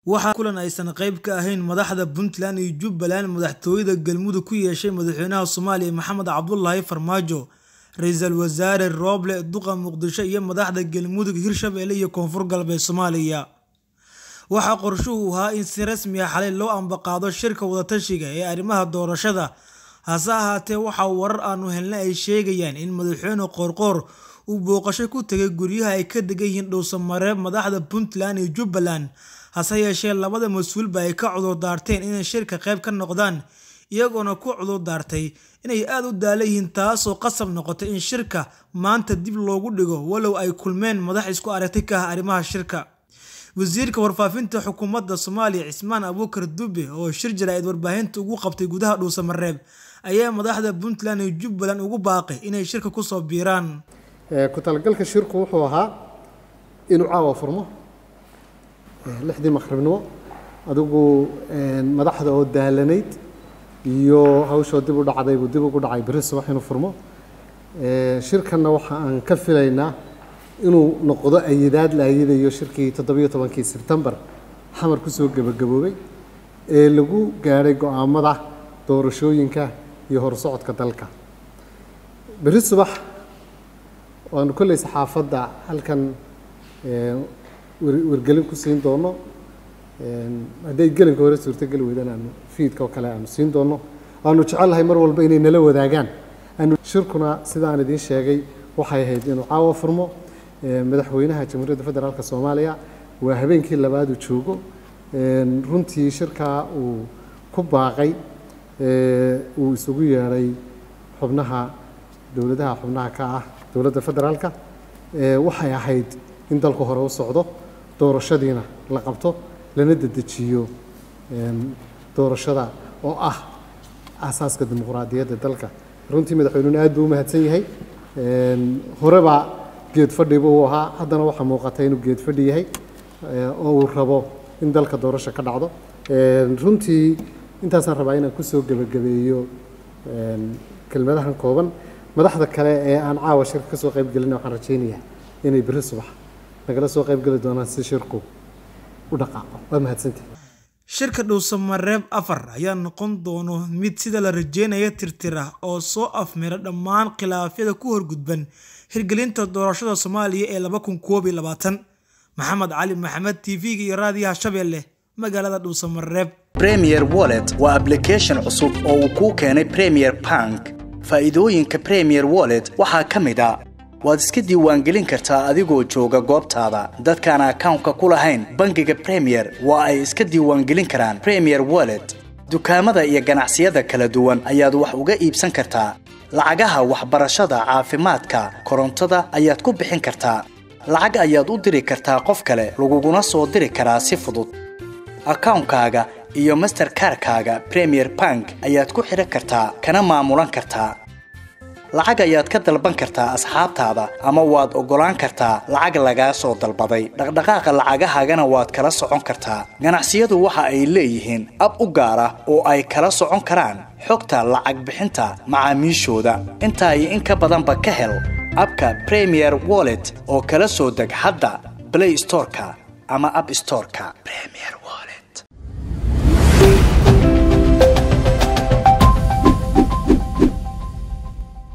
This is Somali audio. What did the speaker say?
Waxaa kulan aysan qayb ka ahayn madaxda Puntland iyo Jubbaland madaxtooyada Galmudug ku yeeshay madaxweynaha Soomaaliya Maxamed Cabdullaahi Farmaajo, Ra'iisul Wasaare Roble Duqa Muqdisho iyo madaxda Galmudug, Hirshabelle iyo Koonfur Galbeed Soomaaliya. Waxaa qorshuhu ahaa in si rasmi ah xalay loo ambaqaado shirka wada-tashiga ee arrimaha doorashada, hase ahaatee waxa warar aanu helnay ay sheegayaan in madaxweyne Qoorqoor uu booqasho ku tegay guryaha ay ka degan yihiin dhowr-samareeb madaxda Puntland iyo Jubbaland, hase yeeshee labada mas'uulba ay ka cudur daarteen inay shirka qayb ka noqdaan, iyagoona ku cudur daartay inay aad u daalan yihiin taasoo qasab noqotay in shirka maanta dib loogu dhigo walow ay kulmeen madax isku aragti ka ah arrimaha shirka. Wasiirka Warfaafinta Xukuumadda Soomaaliya Cismaan Abuukar Dube oo shir jaraa'id warbaahinta ugu qabtay gudaha dhowr-samareeb ayaa madaxda Puntland iyo Jubbaland ugu baaqay inay shirka ku soo biiraan. ku talagalka shirku wuxuu ahaa inuu caawa furmo lixdii maqribnimo adigu madaxda oo daalanayd iyo hawshoo dib u dhacday buu dib ugu dhacay berri subax inuu furmo shirkanna waxa aan ka filaynaa inuu noqdo ayidaad la ayidayo shirkii toddobiyo tobankii sebtembar xamar kusoo gebagaboobay ee lagu gaadhay go-aamada doorashooyinka iyo horsocodka dalka berri subax waanu kolley saxaafadda halkan wargelin ku siin doono hadday gelinka hore suurtogeli weydaan aanu fiidka oo kale aanu siin doono waanu jecelnahay mar walba inay nala wadaagaan shirkuna sidaan idiin sheegay waxay ahayd inuu caawa furmo madaxweynaha jamhuuriyadda federaalka soomaaliya waa habeenkii labaadu joogo runtii shirkaa uu ku baaqay uu isugu yeedhay xubnaha dowladaha xubnaha ka ah dowladda federaalka waxay ahayd in dalku hore u socdo doorashadiina la qabto lana dedejiyo doorashada oo ah aasaaska dimuqraadiyadda dalka runtii madaxweynuhuna aad buu u mahadsan yahay horeba geed fadhi buu ahaa haddana waxaa muuqata inuu geed fadhi yahay oo uu rabo in dalka doorasho ka dhacdo runtii intaasaan rabaa inaan kusoo gebagabeeyo kelmadahan kooban madaxda kale ee aan caawa shirka ka soo qayb gelina waxaan rajaynayaa inay berri subax nagala soo qayb geli doonaan si shirku u dhaqaaqo waa mahadsantihi shirka dhowr-samareeb afar ayaa noqon doono mid sida la rajeynaya tirtira oo soo afmira dhammaan khilaafyada ku horgudban hirgelinta doorashada soomaaliya ee laba kun koob iyo labaatan maxamed cali maxamed tv-ga iyo raadiyaha shabeelle magaalada dhowr-samareeb premier wallet waa application cusub oo uu kuu keenay premier bank faa'iidooyinka premier wallet waxaa ka mid a waad iska diiwaangelin kartaa adigoo jooga goobtaada dadkaan akawnka ku lahayn bangiga premier waa ay iska diiwaangelin karaan premier wallet dukaamada iyo ganacsiyada kala duwan ayaad wax uga iibsan kartaa lacagaha waxbarashada caafimaadka korontada ayaad ku bixin kartaa lacag ayaad u diri kartaa qof kale laguguna soo diri karaa si fudud akawnkaaga iyo masterkarkaaga premier bank ayaad ku xidhan kartaa kana maamulan kartaa lacag ayaad ka dalban kartaa asxaabtaada ama waad oggolaan kartaa lacag lagaa soo dalbaday dhaqdhaqaaqa lacagahaagana waad kala socon kartaa ganacsiyadu waxa ay leeyihiin ab u gaar ah oo ay kala socon karaan xogta lacag bixinta macaamiishooda intaa iyo in ka badanba ka hel abka premier wallet oo kala soo deg hadda blay storeka ama ab storeka